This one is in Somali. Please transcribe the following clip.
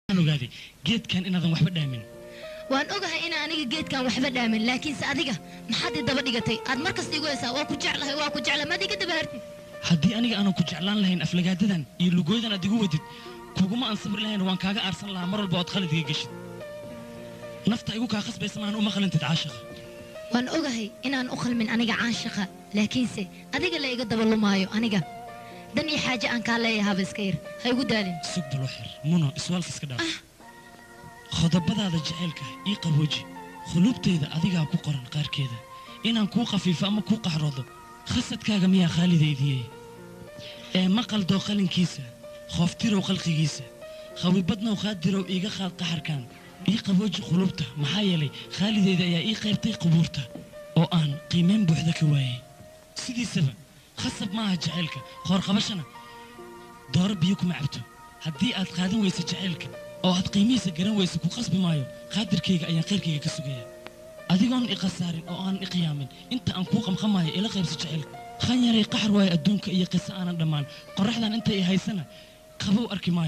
waxaan ogaaday geedkan inaadan waxba dhaamin waan ogahay inaan aniga geedkan waxba dhaamin laakiinse adiga maxaad ii daba dhigatay aad mar kasta igu haysaa waa ku jeclahay waa ku jecla maad iga daba hartid haddii aniga aanan ku jeclaan lahayn aflagaadadan iyo lugooydan aad igu wadid kuguma aan sabri lahayn waan kaaga aarsan lahaa mar walba ood khalad iga geshid nafta igu kaa khasbaysa maahan uma qalantid caashiqa waan ogahay inaan u khalmin aniga caashaqa laakiinse adiga la iga daba lumaayo aniga dan iyo xaaje aan kaa leeyahaba iska yar ha igu daalin sug balo xir muno iswaalka iska dhaaf qodobadaada jacaylka ii qabooji khuluubtayda adigaa ku qoran qaarkeeda inaan kuu khafiifo ama kuu qaxroodo khasadkaaga miyaa khaalidaydiye ee maqaldoo qalinkiisa khooftirow khalqigiisa khawibadnow khaadirow iiga qaad qaxarkan ii qabooji khuluubta maxaa yeelay khaalidayda ayaa ii qaybtay qubuurta oo aan qiimayn buuxda ka waayey sidiisaba khasab maaha jacaylka hoorqabashana dooro biyo kuma cabto haddii aad qaadan weysa jacaylka oo aad qiimihiisa garan weysa ku qasbi maayo qaadirkayga ayaan khayrkayga ka sugaya adigoon i khasaarin oo aanan i qiyaamin inta aan kuu qamqamaayo ila qaybsa jacaylka khan yaray qaxar waayo adduunka iyo qiso aanan dhammaan qorraxdan intay i haysana qabow arki maayo